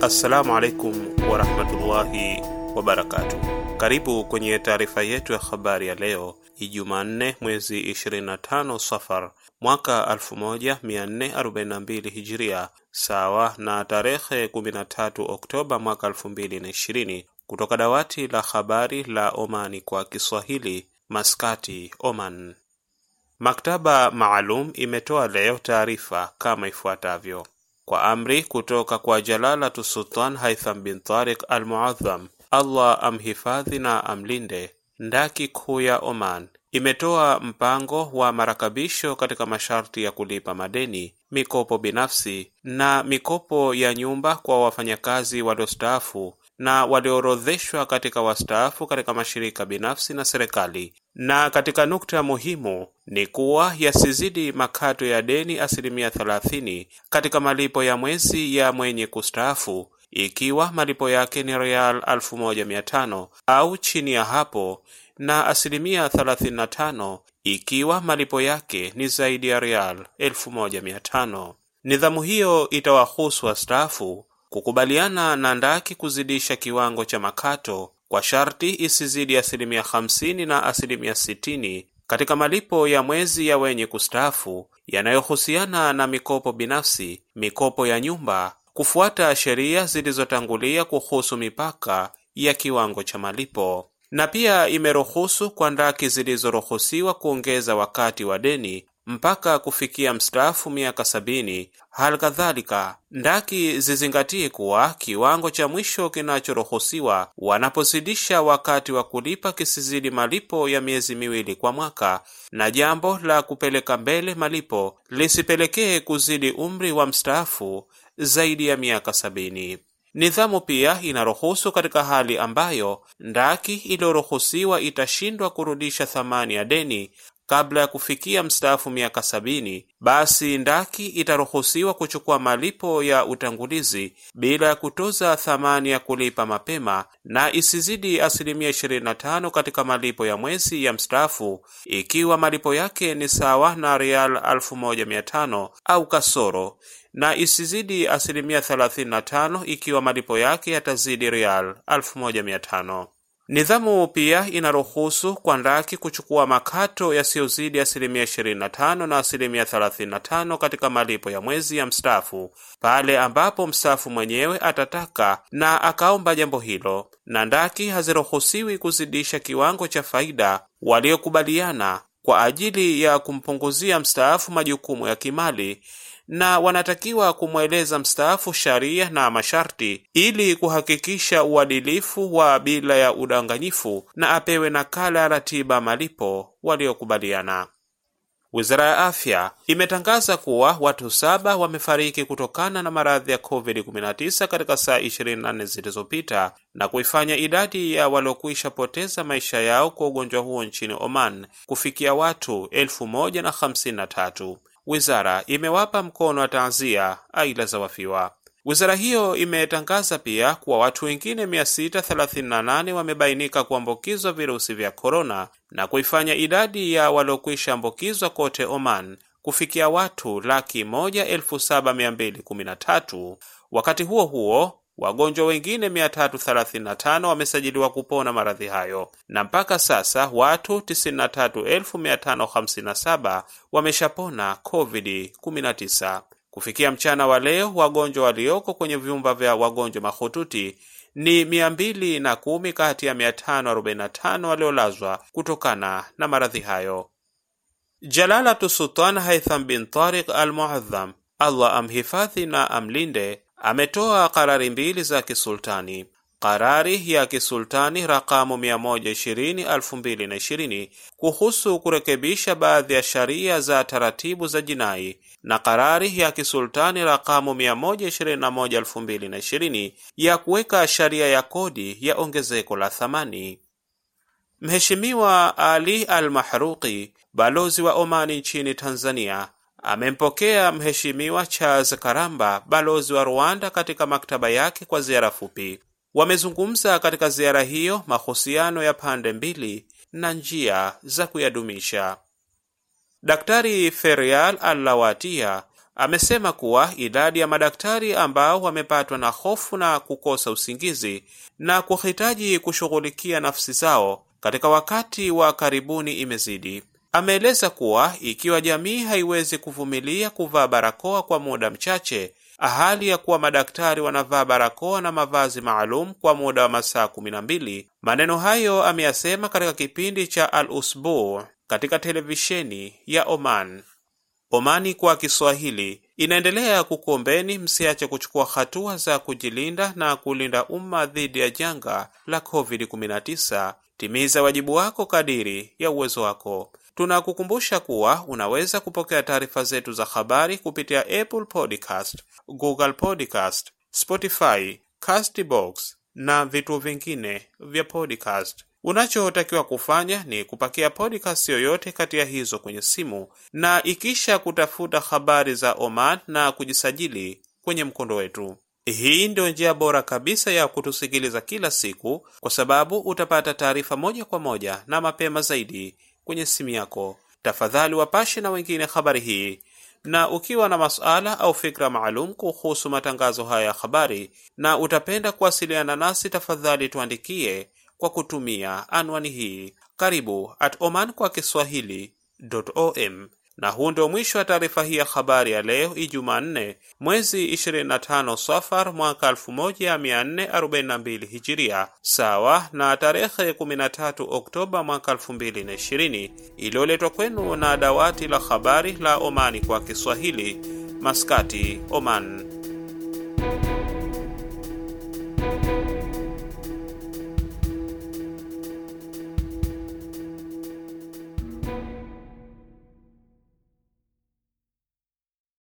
Assalamu alaikum warahmatullahi wabarakatuh. Karibu kwenye taarifa yetu ya habari ya leo Ijumaa nne mwezi 25 Safar mwaka 1442 Hijiria, sawa na tarehe 13 Oktoba mwaka 2020, kutoka dawati la habari la Omani kwa Kiswahili, Maskati, Oman. Maktaba maalum imetoa leo taarifa kama ifuatavyo: kwa amri kutoka kwa Jalalatu Sultan Haitham bin Tariq Al Muadham, Allah amhifadhi na amlinde, ndaki kuu ya Oman imetoa mpango wa marakebisho katika masharti ya kulipa madeni, mikopo binafsi na mikopo ya nyumba kwa wafanyakazi waliostaafu na walioorodheshwa katika wastaafu katika mashirika binafsi na serikali. Na katika nukta muhimu ni kuwa yasizidi makato ya deni asilimia thelathini katika malipo ya mwezi ya mwenye kustaafu, ikiwa malipo yake ni rial elfu moja mia tano au chini ya hapo, na asilimia thelathini na tano ikiwa malipo yake ni zaidi ya rial elfu moja mia tano. Nidhamu hiyo itawahusu wastaafu kukubaliana na ndaki kuzidisha kiwango cha makato kwa sharti isizidi asilimia hamsini na asilimia sitini katika malipo ya mwezi ya wenye kustaafu yanayohusiana na mikopo binafsi, mikopo ya nyumba, kufuata sheria zilizotangulia kuhusu mipaka ya kiwango cha malipo. Na pia imeruhusu kwa ndaki zilizoruhusiwa kuongeza wakati wa deni mpaka kufikia mstaafu miaka sabini. Hali kadhalika ndaki zizingatie kuwa kiwango cha mwisho kinachoruhusiwa wanapozidisha wakati wa kulipa kisizidi malipo ya miezi miwili kwa mwaka, na jambo la kupeleka mbele malipo lisipelekee kuzidi umri wa mstaafu zaidi ya miaka sabini. Nidhamu pia inaruhusu katika hali ambayo ndaki iliyoruhusiwa itashindwa kurudisha thamani ya deni kabla ya kufikia mstaafu miaka sabini, basi ndaki itaruhusiwa kuchukua malipo ya utangulizi bila ya kutoza thamani ya kulipa mapema na isizidi asilimia 25 katika malipo ya mwezi ya mstaafu, ikiwa malipo yake ni sawa na rial 1500 au kasoro na isizidi asilimia 35 ikiwa malipo yake yatazidi rial 1500. Nidhamu pia inaruhusu kwa ndaki kuchukua makato yasiyozidi asilimia 25 na asilimia 35 katika malipo ya mwezi ya mstaafu pale ambapo mstaafu mwenyewe atataka na akaomba jambo hilo, na ndaki haziruhusiwi kuzidisha kiwango cha faida waliokubaliana kwa ajili ya kumpunguzia mstaafu majukumu ya kimali na wanatakiwa kumweleza mstaafu sharia na masharti ili kuhakikisha uadilifu wa bila ya udanganyifu na apewe nakala ya ratiba malipo waliokubaliana. Wizara ya Afya imetangaza kuwa watu saba wamefariki kutokana na maradhi ya COVID-19 katika saa 24 zilizopita na kuifanya idadi ya waliokwisha poteza maisha yao kwa ugonjwa huo nchini Oman kufikia watu 1053. Wizara imewapa mkono wa taazia aila za wafiwa. Wizara hiyo imetangaza pia kuwa watu wengine 638 wamebainika kuambukizwa virusi vya korona na kuifanya idadi ya waliokwisha ambukizwa kote Oman kufikia watu laki moja elfu saba mia mbili kumi na tatu. Wakati huo huo wagonjwa wengine 335 wamesajiliwa kupona maradhi hayo na mpaka sasa watu 93557 wameshapona COVID-19. Kufikia mchana wa leo, wagonjwa walioko kwenye vyumba vya wagonjwa mahututi ni 210 kati ya 545 waliolazwa kutokana na maradhi hayo. Jalalatu Sultan Haitham bin Tariq Al Muadham, Allah amhifadhi na amlinde ametoa karari mbili za kisultani. Karari ya kisultani rakamu 120/2020 kuhusu kurekebisha baadhi ya sharia za taratibu za jinai na karari ya kisultani rakamu 121/2020 ya kuweka sharia ya kodi ya ongezeko la thamani. Mheshimiwa Ali Al-Mahruqi, balozi wa Omani nchini Tanzania, amempokea Mheshimiwa Charles Karamba, balozi wa Rwanda, katika maktaba yake kwa ziara fupi. Wamezungumza katika ziara hiyo mahusiano ya pande mbili na njia za kuyadumisha. Daktari Ferial Allawatia, amesema kuwa idadi ya madaktari ambao wamepatwa na hofu na kukosa usingizi na kuhitaji kushughulikia nafsi zao katika wakati wa karibuni imezidi. Ameeleza kuwa ikiwa jamii haiwezi kuvumilia kuvaa barakoa kwa muda mchache, hali ya kuwa madaktari wanavaa barakoa na mavazi maalum kwa muda wa masaa kumi na mbili. Maneno hayo ameyasema katika kipindi cha Al Usbu katika televisheni ya Oman. Omani kwa Kiswahili inaendelea kukuombeni msiache kuchukua hatua za kujilinda na kulinda umma dhidi ya janga la COVID-19. Timiza wajibu wako kadiri ya uwezo wako. Tunakukumbusha kuwa unaweza kupokea taarifa zetu za habari kupitia Apple Podcast, Google Podcast, Spotify, Castbox na vituo vingine vya podcast. Unachotakiwa kufanya ni kupakia podcast yoyote kati ya hizo kwenye simu na ikisha kutafuta habari za Oman na kujisajili kwenye mkondo wetu. Hii ndio njia bora kabisa ya kutusikiliza kila siku, kwa sababu utapata taarifa moja kwa moja na mapema zaidi kwenye simu yako. Tafadhali wapashe na wengine habari hii, na ukiwa na masuala au fikra maalum kuhusu matangazo haya ya habari na utapenda kuwasiliana nasi, tafadhali tuandikie kwa kutumia anwani hii karibu at oman kwa kiswahili.om. Na huu ndio mwisho wa taarifa hii ya habari ya leo Ijumaa 4 mwezi 25 Safar mwaka 1442 Hijiria, sawa na tarehe 13 Oktoba mwaka 2020, iliyoletwa kwenu na dawati la habari la Omani kwa Kiswahili, Maskati, Oman.